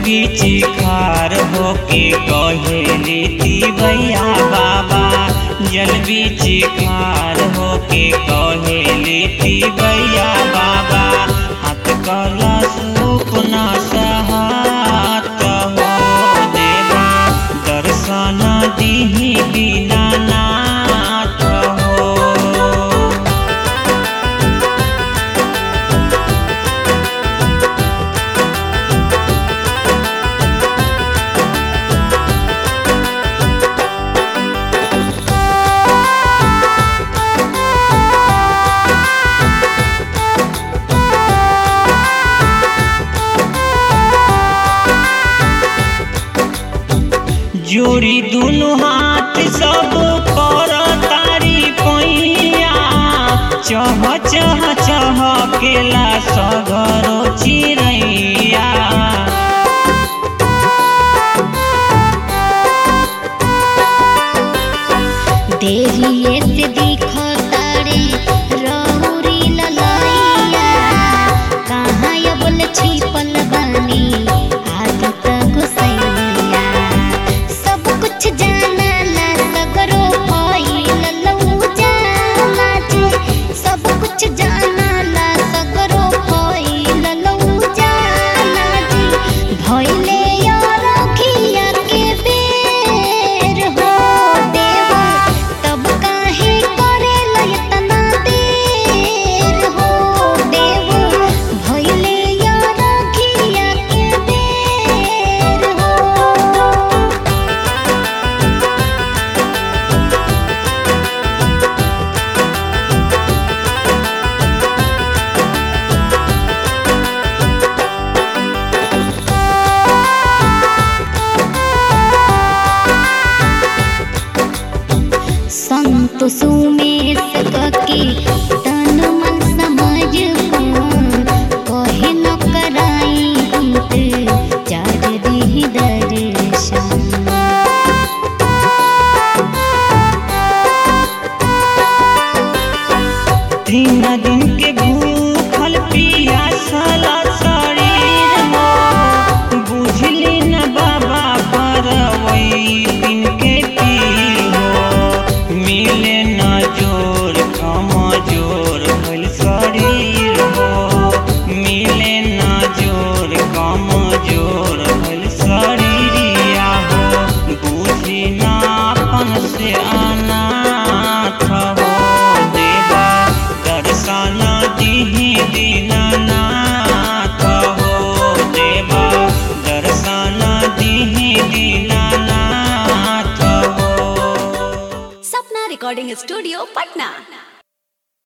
बीची खार होके कहेली भैया बाबा जल बीची खार होके कहेली भैया बाबा हाथ कला सुपना सहात हो देवा दर्शन दीही बिना नाथ हो जोड़ी दुनु हाथ सब कर तारी पैया चह चह चह केला सगरो चिड़ैया देहिए से दिखो तारे रौरी ललैया कहाँ ये बोल छिपल बानी आदत गुसैया सब कुछ जाना ला सगरो भइल लऊ जाला जी सब कुछ जाना ला सगरो भइल लऊ जाला जी भइले यार खिया के बेर हो देवा तब काहे करे लयतना देर हो देवा भइले यार खिया के बेर हो संत सुमेश कके तन मन समझ कहे न कराई हित चार दिही दर्शन तीन दिन के भूखल पियासल शरीर हो बुझली न बाबा परवई दिन के पीर हो मिले न जोर कम जोर भइल शरीर हो मिले न जोर कम जोर भइल शरीरिया हो बुझी ना अपन से अनाथ हो देवा दर्शन दिही दीनानाथ हो देवा दर्शन दिही दीनानाथ हो सपना रिकॉर्डिंग स्टूडियो पटना